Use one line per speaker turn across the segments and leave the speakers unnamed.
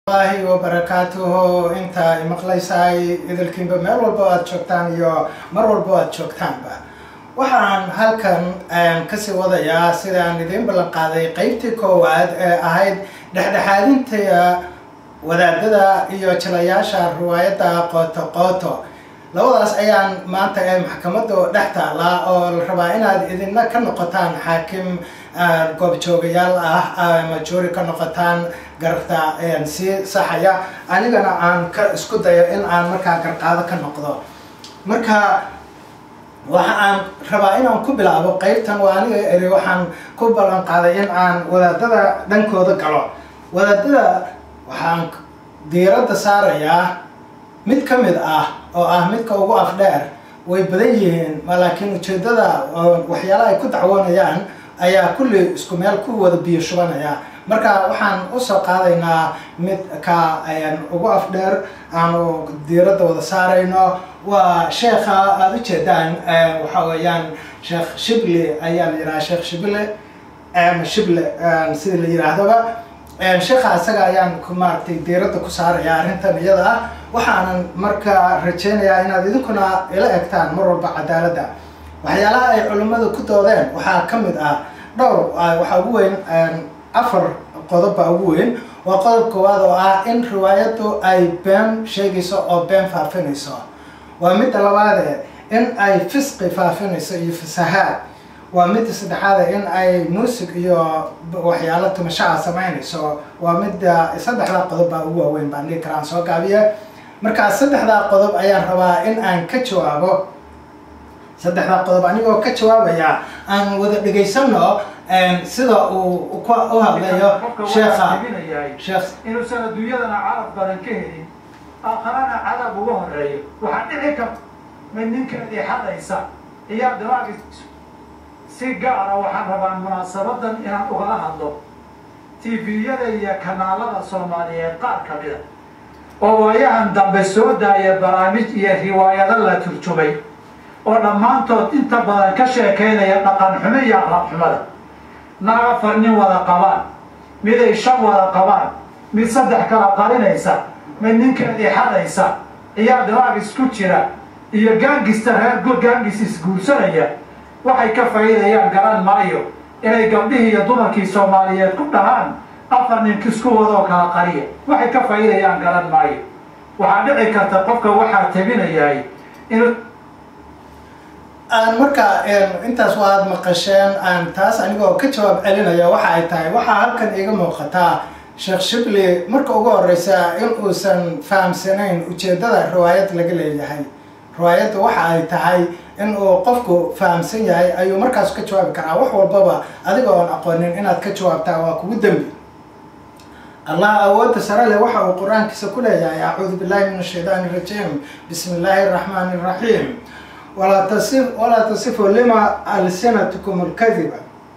allahi wabarakaatuhu inta imaqlaysaay idilkiinba meel walba aad joogtaan iyo mar walba aad joogtaanba waxaan halkan kasii wadayaa sidaan idiin ballan qaaday qeybtii koowaad ee ahayd dhexdhexaadinta wadaadada iyo jilayaasha riwaayadda qooto qooto labadaas ayaan maanta ee maxkamadu dhex taallaa oo la rabaa inaad idina ka noqotaan xaakim goobjoogayaal ah ama juuri ka noqotaan garta sii saxaya anigana aan ka isku dayo in aan markaa garqaado ka noqdo marka waxa aan rabaa inaan ku bilaabo qeybtan waa aniga eri waxaan ku ballan qaaday in aan wadaadada dhankooda galo wadaadada waxaan diiradda saarayaa mid ka mid ah oo ah midka ugu afdheer way badan yihiin laakiin ujeedada waxyaalaha ay ku dacwoonayaan ayaa kulli isku meel ku wada biyo shubanaya marka waxaan usoo qaadaynaa mid ka ugu afdheer aanu diiradda wada saarayno waa sheekha aada ujeedaan waxa weeyaan sheekh shibli ayaa la yidhaha sheekh shible ama shible sida la yidhaahdaba sheekha isaga ayaan maaragtay diiradda ku saaraya arrintan iyada ah waxaanan marka rajeynayaa inaad idinkuna ila egtaan mar walba cadaaladda waxyaalaha ay culimmadu ku doodeen waxaa ka mid ah dhowr waxaa ugu weyn afar qodob baa ugu weyn waa qodob koowaad oo ah in riwaayaddu ay been sheegayso oo been faafinayso waa midda labaade in ay fisqi faafinayso iyo fasahaad waa midda saddexaade in ay muusig iyo waxyaalo tumashaha samaynayso waa midda saddexdaa qodob baa ugu waaweyn baan dhihi karaan soo gaabiye markaa saddexdaa qodob ayaan rabaa in aan ka jawaabo saddexdaa qodob anigoo ka jawaabaya aan wada dhegaysano sida uu u hadlayo sheekha sheekh
inuusan adduunyadana carab badan ka helin aakharana cadab uga horeeyo waxaa dhici karta mid ninkeedii xadaysa iyaa dawaaqi si gaara waxaan rabaa munaasabadan inaan ugala hadlo tviyada iyo kanaalada soomaaliyeed qaar ka mida oo waayahan dambe soo daaya barnaamij iyo riwaayado la turjumay oo dhammaantood inta badan ka sheekaynaya dhaqan xumo iyo aqlab xumada naag afar nin wada qabaan miday shan wada qabaan mid saddex kala qarinaysa mid ninkeedii xadaysa iyaa dawaaqis ku jira iyo gaangista reer gaangis isguursanaya waxay ka faa'iidayaan garan maayo inay gabdhihii iyo dumarkii soomaaliyeed ku dhahaan afar nin kisku wadoo kala qariya waxay ka faa'iidayaan garan maayo waxaa dhici karta qofka waxaa tabinayahay in
aan marka intaas waad maqasheen aan taas anigoo ka jawaab celinaya waxa ay tahay waxaa halkan iiga muuqataa sheekh shibli marka ugu horeysa in uusan fahamsanayn ujeedada riwaayad laga leeyahay riwaayadda waxa ay tahay in uu qofku fahamsan yahay ayuu markaas ka jawaabi karaa wax walbaba adiga oon aqoonin inaad ka jawaabtaa waa kugu dembi allah awoodda sare leh waxa uu qur-aankiisa ku leeyahay acuudu billahi min ashaydaani irajiim bismi illaahi araxmaani iraxiim walaa tasif walaa tasifu lima alsinatkum lkadiba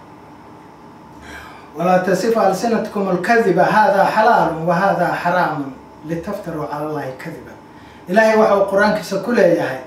walaa tasifu alsinatkum alkadiba hada xalaalu wa hada xaraamun litaftaruu cala allahi kadiba ilaahay waxa uu qur-aankiisa ku leeyahay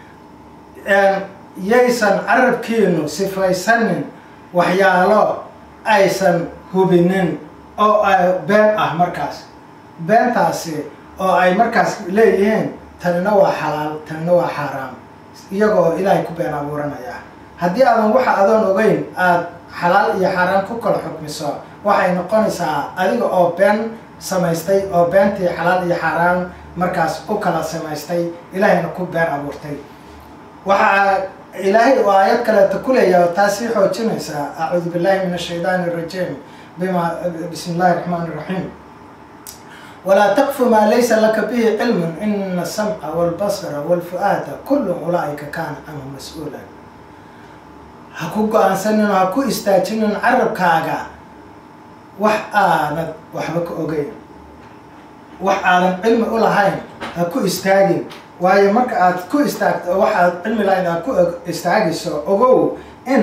yaysan carabkiinu sifaysanin waxyaalo aysan hubinin oo ay been ah markaas beentaasi oo ay markaas leeyihiin tanina waa xalaal tanina waa xaaraam iyagoo ilaahay ku been abuuranaya haddii aadan waxa adoon ogeyn aada xalaal iyo xaaraan ku kala xukmiso waxay noqonaysaa adiga oo been samaystay oo beentii xalaal iyo xaaraan markaas u kala samaystay ilaahayna ku been abuurtay waxaa ilaahay oo aayad kaleeta ku leeyaha taasii xoojinaysaa acuudu billahi min ashaydaani irajiim bima bismi illahi raxmaan iraxiim walaa taqfu maa laysa laka bihi cilmun ina asamca walbasara walfu-aada kullun ulaa-ika kaana canhu mas-uulan ha ku go-aansanin oo ha ku istaajinin carabkaaga wax aanad waxba ka ogeyn wax aadan cilmi u lahayn ha ku istaagin waayo marka aad ku istaagto waxaad cilmi lahayn aad ku istaagayso ogow in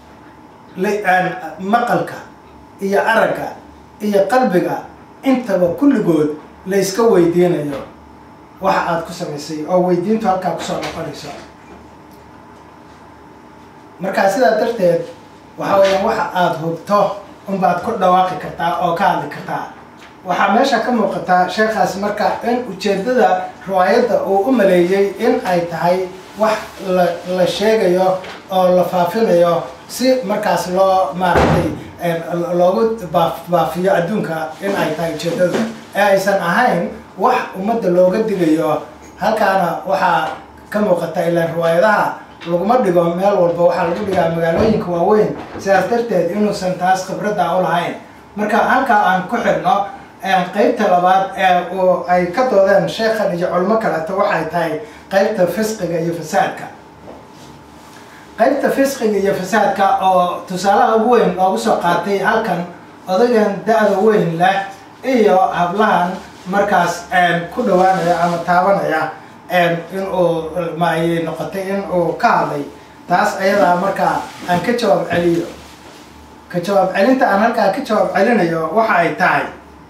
maqalka iyo aragga iyo qalbiga intaba kulligood la yska weydiinayo waxa aad ku samaysay oo weydiintu halkaa kusoo noqonayso markaa sidaa darteed waxa weeyaan waxa aada hubto unbaad ku dhawaaqi kartaa oo ka hadli kartaa waxaa meesha ka muuqata sheekhaas marka in ujeedada riwaayadda uu u maleeyey in ay tahay wax la la sheegayo oo la faafinayo si markaas loo maaragtay loogu baafiyo adduunka in ay tahay ujeedada ee aysan ahayn wax ummadda looga digayo halkaana waxaa ka muuqata ilaan riwaayadaha laguma dhigo meel walba waxaa lagu dhigaa magaalooyinka waaweyn sidaas darteed inuusan taas khibradda u lahayn marka halkaa aan ku xidhno qeybta labaad ee uu ay ka doodeen sheekhan iyo culimo kaleeto waxay tahay qeybta fisqiga iyo fasaadka qeybta fisqiga iyo fasaadka oo tusaalaha ugu weyn loogu soo qaatay halkan odagan da-da weyn leh iyo hablahan markaas ku dhawaanaya ama taabanaya in uu maayay noqotay in uu ka hadlay taas ayadaa markaa aan ka jawaab celiyo ka jawaab celinta aan halkaa ka jawaab celinayo waxa ay tahay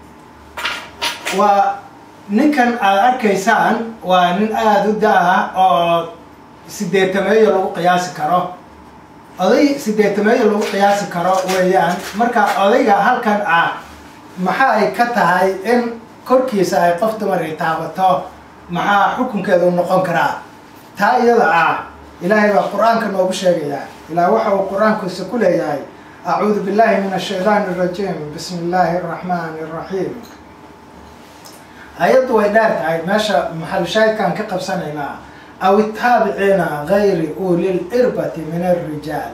waa ninkan aada arkaysaan waa nin aada u da-ah oo sideetameeyo lagu qiyaasi karo oday sideetameeyo lagu qiyaasi karo weeyaan marka odayga halkan ah maxa ay ka tahay in korkiisa ay qof dumar ay taabato maxaa xukunkeedu noqon karaa taa iyada ah ilaahay baa qur-aanka noogu sheegayaa ilaa waxa uu qur-aankiisa ku leeyahay acuudu billahi min ashaydaani arajiim bismi illaahi araxmaani araxiim ayaddu way dheer tahay meesha maxalushaahidkaan ka qabsanaynaa aw itaabiciina gayri ulil irbati min alrijaali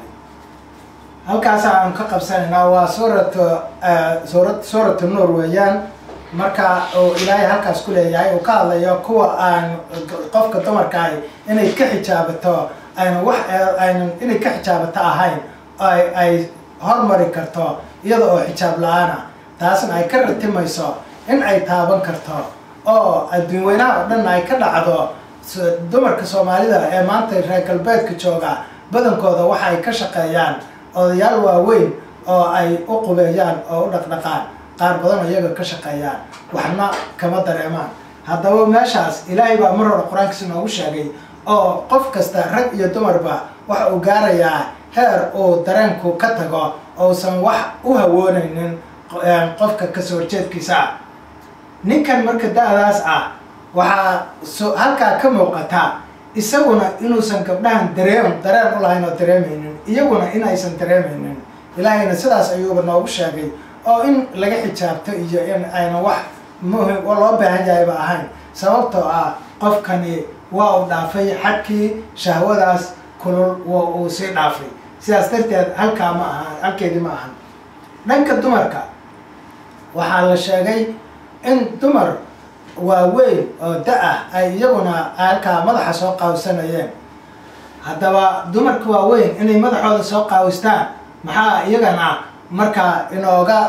halkaasa aan ka qabsanaynaa waa suurat suura suuratu nuur weeyaan marka uu ilaahay halkaas ku leeyahay uu ka hadlayo kuwa aan qofka dumarkaah inay ka xijaabato ayna wax aynan inay ka xijaabato ahayn ay ay hormari karto iyada oo xijaab la-aana taasna ay ka ratimayso in ay taaban karto oo adduun weynaha oo dhan ay ka dhacdo dumarka soomaalida ee maanta reer galbeedka jooga badankooda waxa ay ka shaqeeyaan odayaal waaweyn oo ay u qubeeyaan oo u dhaqdhaqaan qaar badan oo iyaga ka shaqeeyaan waxna kama dareemaan haddaba meeshaas ilaahay baa mar hore qur-aankiisa noogu sheegay oo qof kasta rag iyo dumarba waxa uu gaarayaa heer uu dareenku ka tago ousan wax u hawoonaynin qofka kasoo horjeedkiisa ninkan marka da-daas ah waxaa so halkaa ka muuqata isaguna inuusan gabdhahan dareem dareen u lahayn oo dareemaynin iyaguna in aysan dareemaynin ilaahayna sidaas ayuuba noogu sheegay oo in laga xijaabto iyo in ayna wax muhim loo baahan yahayba ahayn sababtoo ah qofkani waa uu dhaafay xadkii shahwadaas kulul waa uu sii dhaafay sidaas darteed halkaa ma aha halkeedii ma ahan dhanka dumarka waxaa la sheegay in dumar waaweyn oo da-ah ay iyaguna halkaa madaxa soo qaawisanayeen haddaba dumarka waaweyn inay madaxooda soo qaawistaan maxaa iyagana markaa inooga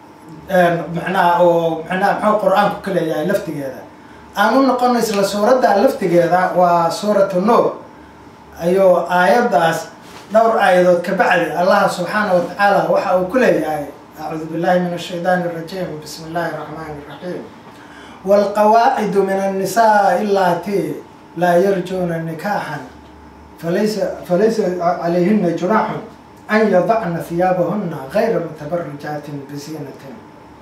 macnaha oo macnaha muxuu qur-aanku ka leeyahay laftigeeda aan u noqono isla suuradda laftigeeda waa suuratu nuur ayuu aayaddaas dhowr aayadood ka bacdi allah subxaana wa tacaala waxa uu ku leeyahay acuudu billahi min ashaydaani arajiim bismi illaahi araxmaani iraxiim waalqawaacidu min annisaa ilaati laa yarjuuna nikaaxan falaysa falaysa calayhina junaaxun an yadacna hiyaabahuna gayra mutabarijaatin bisiinatin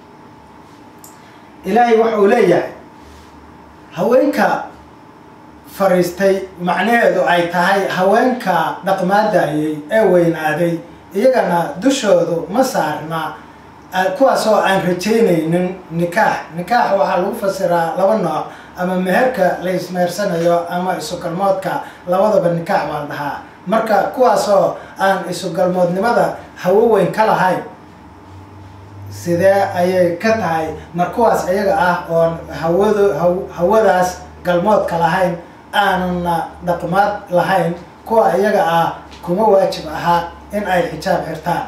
ilaahay waxa uu leeyahay haweenka fariistay macnaheedu ay tahay haweenka dhaqmaadayay ee weynaaday iyagana dushoodu ma saarna kuwaasoo aan rajaynaynin nikaax nikaax waxaa lagu fasiraa laba nooc ama meherka la ismeersanayo ama isugalmoodka labadaba nikaax baa la dhahaa marka kuwaasoo aan isugalmoodnimada hawo weyn ka lahayn sidee ayay ka tahay mar kuwaas iyaga ah oon hawadu hawadaas galmoodka lahayn aanana dhaqmaad lahayn kuwa iyaga ah kuma waajib ahaa in ay xijaab xirtaan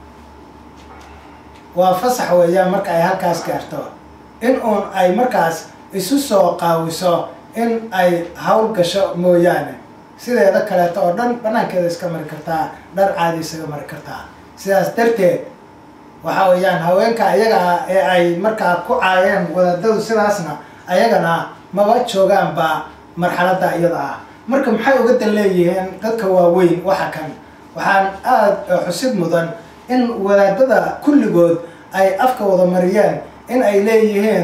waa fasax weeyaan marka ay halkaas gaarto in uun ay markaas isu soo qaawiso in ay hawl gasho mooyaane sideeda kaleeto oo dhan banaankeeda iska mari kartaa dhar caadi isaga mari kartaa sidaas darteed waxa weeyaan haweenka ayaga ah ee ay markaa ku caayeen wadaadadu sidaasna ayagana maba joogaanba marxaladda iyada ah marka maxay uga dan leeyihiin dadka waaweyn waxa kan waxaan aada xusid mudan in wadaadada kulligood ay afka wada mariyeen in ay leeyihiin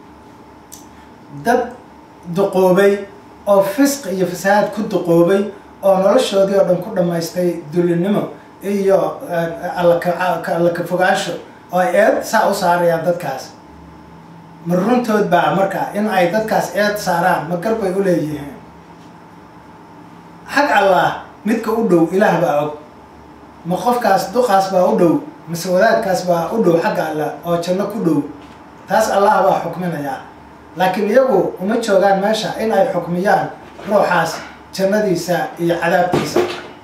dad duqoobay oo fisq iyo fasahaad ku duqoobay oo noloshoodii oo dhan ku dhammaystay dulinimo iyo alla ka fogaansho oo ay eed saa u saarayaan dadkaas ma runtood baa marka in ay dadkaas eed saaraan ma garbay u leeyihiin xag allah midka u dhow ilaah baa og ma qofkaas duqaas baa u dhow mise wadaadkaas baa u dhow xagga allah oo janno ku dhow taas allah baa xukminayaa laakiin iyagu uma joogaan meesha in ay xukmiyaan ruuxaas jannadiisa iyo cadaabtiisa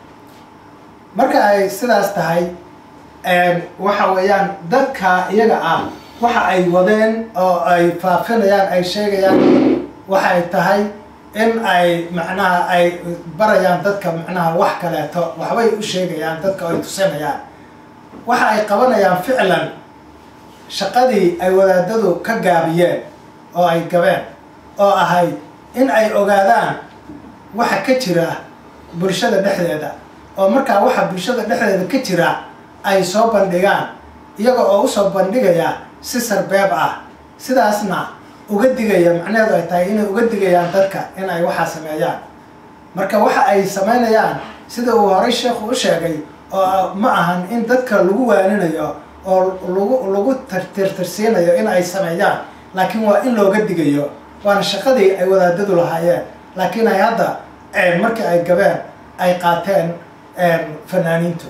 marka ay sidaas tahay waxa weeyaan dadka iyaga ah waxa ay wadeen oo ay faafinayaan ay sheegayaan waxay tahay in ay macnaha ay barayaan dadka macnaha wax kaleeto waxbay u sheegayaan dadka ay tusinayaan waxa ay qabanayaan ficlan shaqadii ay wadaadadu ka gaabiyeen oo ay gabeen oo ahayd in ay ogaadaan waxa ka jira bulshada dhexdeeda oo markaa waxa bulshada dhexdeeda ka jira ay soo bandhigaan iyaga oo usoo bandhigaya si sarbeeb ah sidaasna uga digaya macnaheedu ay tahay inay uga digayaan dadka in ay waxaa sameeyaan marka waxa ay samaynayaan sida uu horay sheekhu u sheegay oo ma ahan in dadka lagu waaninayo oo lagu lagu tirtirsiinayo in ay sameeyaan laakiin waa in looga digayo waana shaqadii ay wadaadadu lahaayeen laakiin ay hadda markii ay gabeen ay qaateen fanaaniintu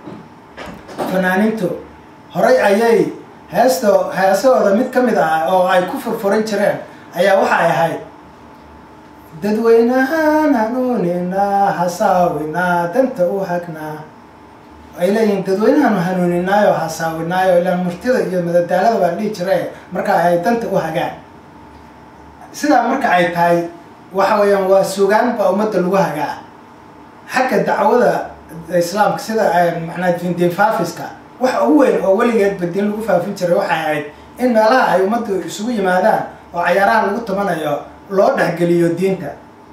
fanaaniintu horay ayay heesto heesahooda mid ka mid ah oo ay ku furfuran jireen ayaa waxay ahayd dadweynahaan hanuuninaa hasaawinaa danta u hagnaa ay leeyihiin dadweynahaanu hanuuninaayo hasaawinaayo ilaan murtida iyo madadaalada baa dhihi jire marka ay danta u hagaan sidaa marka ay tahay waxa weeyaan waa sugaan baa ummadda lagu hagaa xagga dacwada islaamka sida macnaa diinfaafiska waxa ugu weyn oo weligeedba diin lagu faafin jiray waxay ahayd in meelaha ay ummaddu isugu yimaadaan oo cayaaraha lagu tumanayo loo dhexgeliyo diinta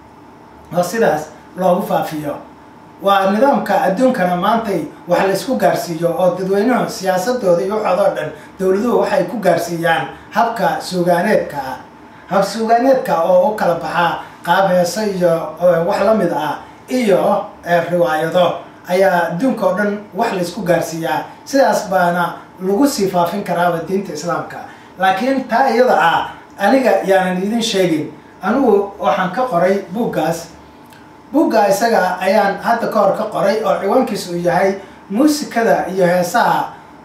oo sidaas loogu faafiyo waa nidaamka adduunkana maantay wax la isku gaarsiiyo oo dadweynuhu siyaasadooda iyo waxoodoo dhan dowladuhu waxay ku gaarsiiyaan habka suugaaneedka ah hab suugaaneedka oo u kala baxaa qaab heeso iyo wax la mid ah iyo riwaayado ayaa adduunka oo dhan wax la isku gaarsiiyaa sidaas baana lagu sii faafin karaaba diinta islaamka laakiin taa iyada ah aniga yaanan idin sheegin anigu waxaan ka qoray buuggaas buugga isaga ayaan hadda ka hor ka qoray oo ciwaankiisa uu yahay muusikada iyo heesaha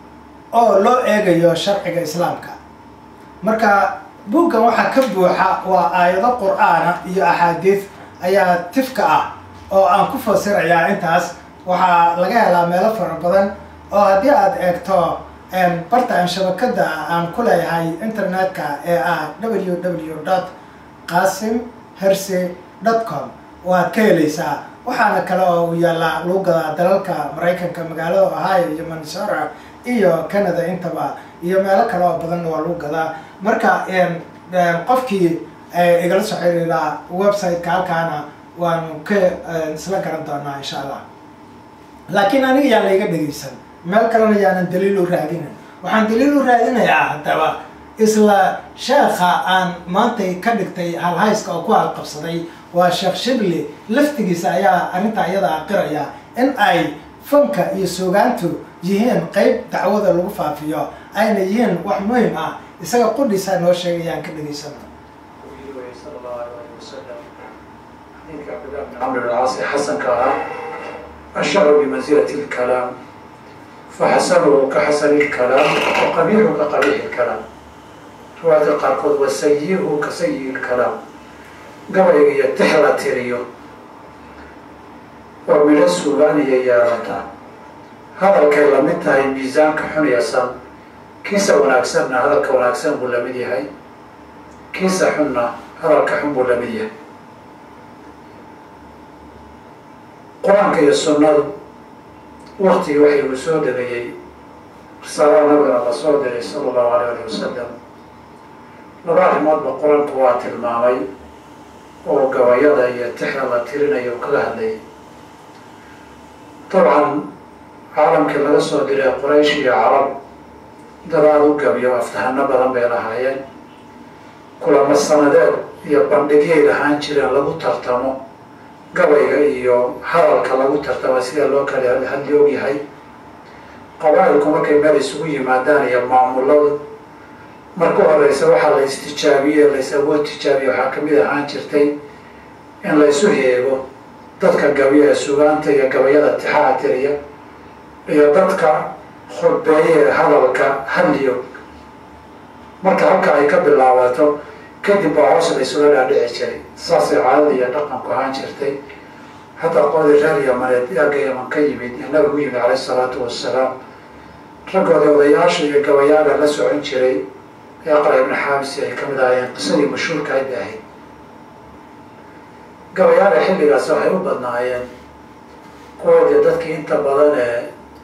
oo loo eegayo sharciga islaamka marka buuggan waxaa ka buuxa waa aayado qur-aana iyo axaadiid ayaa tifka ah oo aan ku fasirayaa intaas waxaa laga helaa meelo fara badan oo haddii aada eegto bartaan shabakada aan ku leeyahay internetka ee ah w w dot qasim herse dot com waad ka helaysaa waxaana kale oo uu yaallaa lagu gadaa dalalka maraykanka magaalada ohio iyo minnesota iyo canada intaba iyo meelo kale oo badanna waa lagu gadaa marka qofkii igala soo xiriiraa website-ka halkaana waanu ka isla garan doonaa insha allah laakiin aniga yaan layga dhegaysan meel kalena yaanan daliil u raadinin waxaan daliil u raadinayaa haddaba isla sheekha aan maantay ka dhigtay halhayska oo ku halqabsaday waa sheekh shibli laftigiisa ayaa arrintaa iyada aqiraya in ay fanka iyo suugaantu yihiin qeyb dacwada lagu faafiyo ayna yihiin wax muhim ah isaga qudhiisaa noo sheegayaan ka dhegaysano
عمرو العاصي حسن كلام الشعر بمنزلة الكلام فحسنه كحسن الكلام وقبيحه كقبيح الكلام رواية القارقود وسيئه كسيء الكلام قبل يتحرى تيريو ومن السودان يارتا هذا الكلام انتهى الميزان كحن يسام كيسا وناكسرنا هذا الكوناكسر بولمدي هاي كيسا حنا هذا الكحن بولمدي هاي qur-aanka iyo sunnadu waktigii waxay uu soo degayey risaalada nabigana la soo diray sala allahu alayh alih wasalam laba arrimoodba qur-aanku waa tilmaamay oo gabayada iyo tixda la tirinayo u kaga hadlayay dabcan caalamkii laga soo diray quraysh iyo carab
dadaal u gabiyo aftahano badan bay lahaayeen kulamo sanadeed iyo bandhigyay lahaan jireen lagu tartamo gabayga iyo hadalka lagu tartamo sida loo kala hadli ogyahay qabaa'ilku markay meel isugu yimaadaan iyo maamuladu marka horeysa waxaa la istijaabiye lays awood tijaabiye waxaa kamid ahaan jirtay in la isu heego dadka gabiya ee sugaanta iyo gabayada tixaha tiriya iyo dadka khudbeeye ee hadalka hadliyo marka halka ay ka bilaabato kadib baa hoos la isula dhaadhici jiray saasay caadada iyo dhaqanku ahaan jirtay hataa qoladii reer yamaneed yaaga yaman ka yimid ee nabigu yimid caleyh isalaatu wassalaam raggooda odayaasha iyo gabayaaga la socon jiray aqra ibni xaabisi ay kamid ahaayeen qisadii mashhuurka ay ahayd gabayaaga xilligaas waxay u badnaayeen kuwoodii dadkii inta badan ee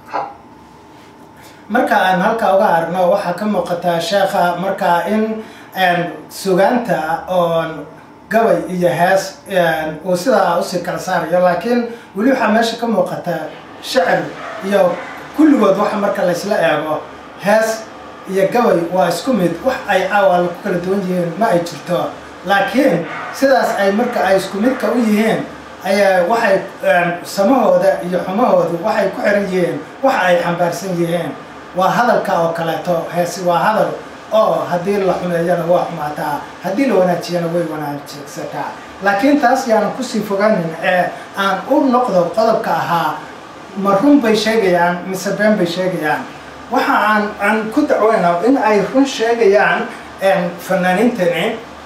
marka aan halkaa uga arno waxaa ka muuqataa sheekha markaa in sugaanta oon gabay iyo hees uu sidaa usii kala saarayo laakiin weli waxaa meesha ka muuqata shacir iyo kulligood waxa marka laysla eego hees iyo gabay waa isku mid wax ay caawaala ku kala duwan yihiin ma ay jirto laakiin sidaas ay marka ay isku midka u yihiin ayaa waxay samahooda iyo xumahoodu waxay ku xiran yihiin waxa ay xambaarsan yihiin waa hadalka oo kaleeto heesi waa hadal oo haddii la xumeeyana waa xumaataa haddii la wanaajiyana way wanaajigsataa laakiin taas yaanan kusii fogaanin ee aan u noqdo qodobka ahaa ma run bay sheegayaan mise been bay sheegayaan waxa aan aan ku dacweyna in ay run sheegayaan fanaaniintani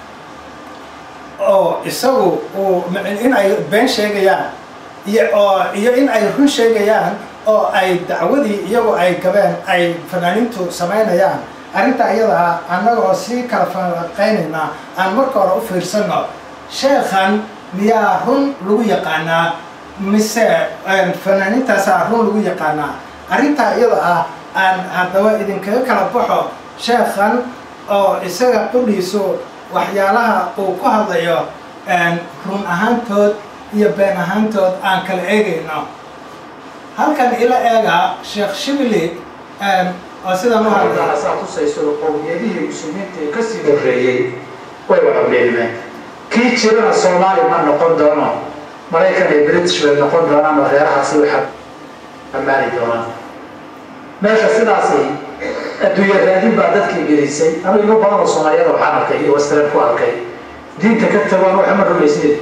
oo isagu uu in ay been sheegayaan iyo oo iyo in ay run sheegayaan oo ay dacwadii iyagu ay gabeen ay fanaaniintu samaynayaan arrinta iyada ah annaga oo sii kala faaqaynayna aan marka hore u fiirsano sheekhan miyaa run lagu yaqaanaa mise fanaaniintaasaa run lagu yaqaanaa arrintaa iyada ah aan haddaba idinkaga kala baxo sheekhan oo isaga qudhiisu waxyaalaha uu ku hadlayo run ahaantood iyo been ahaantood aan kala eegayno halkan ila eega sheekh shibli oo sidan u hadlay
saa tusayso qowmiyadihii muslimiinta ee kasii horreeyey way wada beelmeen kii jirana soomaali ma noqon doono maraykan iyo british bay noqon doonaan oo reerahaasi waxaa ammaani doonaan meesha sidaasi adduunya raadin baa dadkii gelisay anu imo badan oo soomaaliyada waxaan arkay iyo western ku arkay diinta ka tagaan waxa ma rumaysneed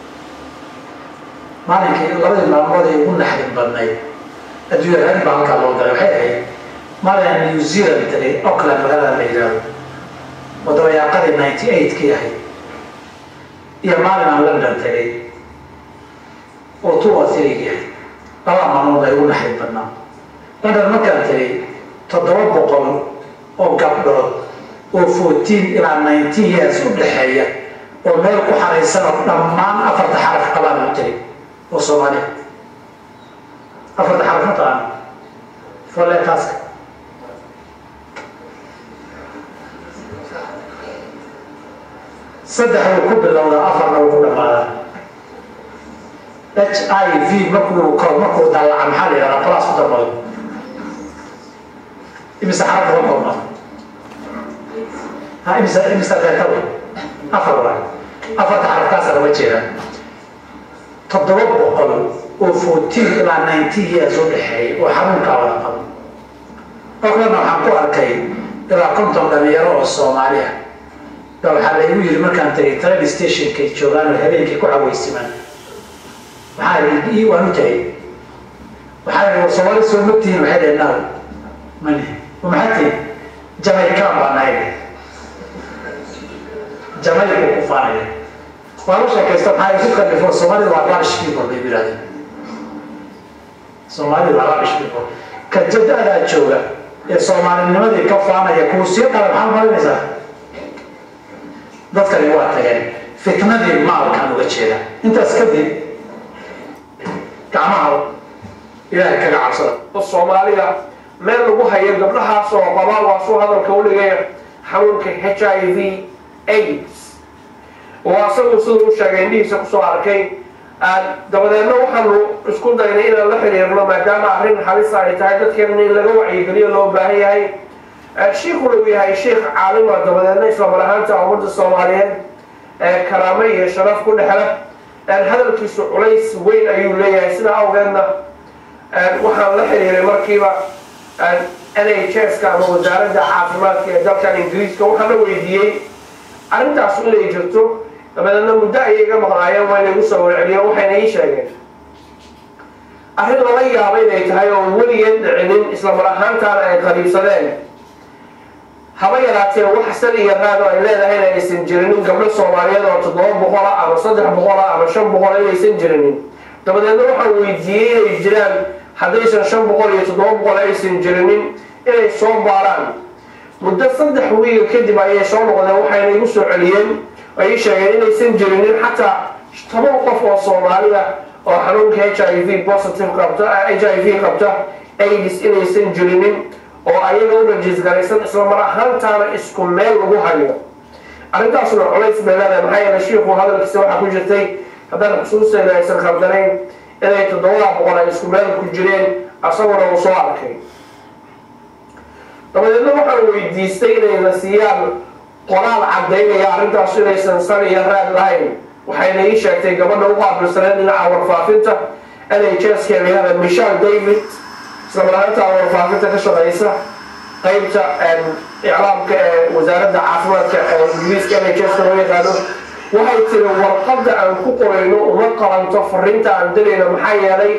maalinkii labadii maalmood ee ugu naxdin badnayd adduunya raadin baa halkaa loo galay waxay ahayd maalin new zealand tagay auckland magaalada la yidhaahdo oo dabayaaqadii ninety eight kii ahayd iyo maalin aan london tagay oo two or three kii ahayd labada maalmood ay ugu naxdin badnaa london markaan tagay toddoba boqol oo gabdhood oo fourteen ilaa nineteen years u dhexeeya oo meel ku xaraysan oo dhammaan afarta xaraf qabaan u tagay oo soomaaliya afarta xaraf ma taqaana foletaaska saddex wuu ku bilowdaa afarna wuu ku dhammaadaa h i v markuu ko markuu dallaca maxaa la yidhahdaa class ku dambado imise xaraf uga koobnaa ha imise imise leetaba afar waay afarta xarafkaasa lama jeedaa toddoba boqol oo fourteen ilaa nineteen years u dhexeeyay oo xanuunkaa wada qabo oklana waxaan ku arkay ilaa konton dhalinyaro oo soomaali ah ba waxaa laygu yiri markaan tagay train stationkay joogaan oo habeenkii ku cawaysimaan maxaa ii waan u tagay waxaa yidhi war soomaali soo magtihiin waxay dhaheen naaw mani maxaa tihin jamaican baa nahay jamaica ku kufaanaya waa la sheekaysta maxaa isu kalifo soomaalida waa rubbish people bay yidhahdeen soomaalida waa rubbish people ka jadadaa jooga ee soomaalinimadii ka faanaya kuwa sii qala maxaa marinaysaa dadkani waa tageen fitnadii maalkaan uga jeeda intaas kadib gacmaha ilaahay kaga cabsada
soomaaliya meel lagu hayo gabdhahaas oo qabaa waa suu hadalka u dhigaya xanuunka h i v aids oo asagu siduu u sheegay indhihiisa kusoo arkay dabadeedna waxaanu isku daynay inaan la xiriirno maadaama arrin halis ay tahay dadkeena in laga wacyigeliyo loo baahan yahay shiikhuna uu yahay sheikh caalima dabadeedna islamar ahaanta ummadda soomaaliyeed karaamo iyo sharaf ku dhexla hadalkiisu culays weyn ayuu leeyahay sidaa awgeedna waxaan la xiriiray markiiba n h s-ka ama wasaaradda caafimaadka ee dalkan ingiriiska waxaan la weydiiyey arrintaasu inay jirto dabadeedna muddo ayay iga maqnaayeen waa inay gu soo warceliyeen waxayna ii sheegeen arrin lala yaaba inay tahay oo weligeed dhicinin islamar ahaantaana ay qariibsadeen haba yaraatee wax sal iyo raad oo ay leedahayna aysan jirinin gabdho soomaaliyeed oo toddoba boqola ama saddex boqola ama shan boqola inaysan jirinin dabadeedna waxaan weydiiyey inay jiraan haddaysan shan boqol iyo toddoba boqol aysan jirinin inay soo baaraan muddo saddex wiiga kadib ayay soo noqdeen waxayna igu soo celiyeen ay ii sheegeen inaysan jirinin xataa toban qof oo soomaaliya oo xanuunka h i v positive qabta h i v qabta aids inaysan jirinin oo ayaga u rajiisgaraysan islamar ahaantaana isku meel lagu hayo arrintaasuna culays bay leedahay maxaa yeele shiiku hadalkiisa waxaa ku jirtay haddaan xusuusteeda aysan khaldanayn inay toddobada boqol ay isku meel ku jireen asaguna uu soo arkay dabadeedna waxaan weydiistay inayna siiyaan qoraal caddaynaya arrintaas inaysan san iyo raad lahayn waxayna ii sheegtay gabadha u qaabilsaneen dhinaca warfaafinta n h s keeliyada michelle david islamaraanta warfaafinta ka shaqaysa qeybta iclaamka ee wasaaradda caafimaadka ee ingiriiska n h s loo yaqaano waxay tiri warqadda aan ku qorayno uma qabanto fariinta aan dirayno maxaa yeelay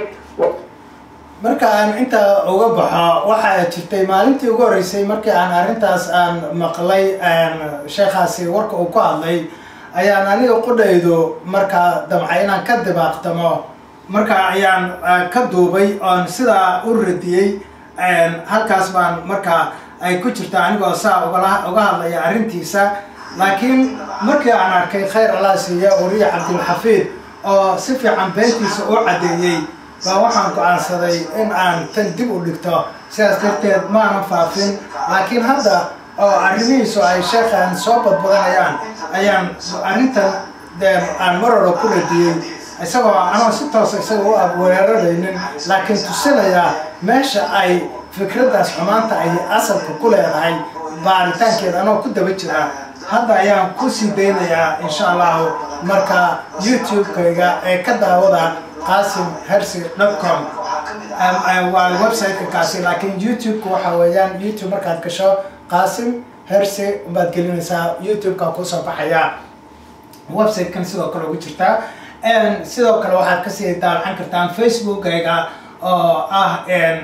marka aan intaa uga baxo waxaa jirtay maalintii ugu horreysay markii aan arrintaas aan maqlay sheekhaasi warka uu ku hadlay ayaan aniga qudhaydu markaa damca inaan ka dibaaqtamo marka ayaan ka duubay oon sidaa u radiyey halkaas baan markaa ay ku jirta anigoo saa ugala uga hadlaya arrintiisa laakiin markii aan arkay khayr allah siiya wariye cabdilxafiid oo si fiican beentiisa u caddeeyey baa waxaan go-aansaday in aan tan dib u dhigto sidaas darteed maanan faafin laakiin hadda oo arrimihiisu ay sheekhan soo badbadanayaan ayaan arrintan dee aan marora ku radiyey isagoo anoo si toosa isaga u abweeraraynin laakiin tusinayaa meesha ay fikraddaas xumaanta ay asalka ku leedahay baaritaankeeda anoo ku daba jira hadda ayaan kusii daynayaa insha allahu marka youtube-kayga ee ka daawada qasim hersi com waa website-ka kaasi laakiin youtube-ka waxa weeyaan youtube markaad gasho qasim hersi baad gelinaysaa youtube-ka kusoo baxaya website-kan sidoo kale ugu jirtaa sidoo kale waxaad kasii daawacan kartaan facebook-ayga oo ah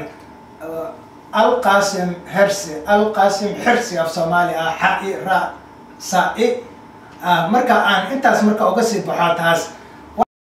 alqasim hersi alqasim hersi af soomaali ah xa-i ra sa-i marka aan intaas marka uga sii baxo taas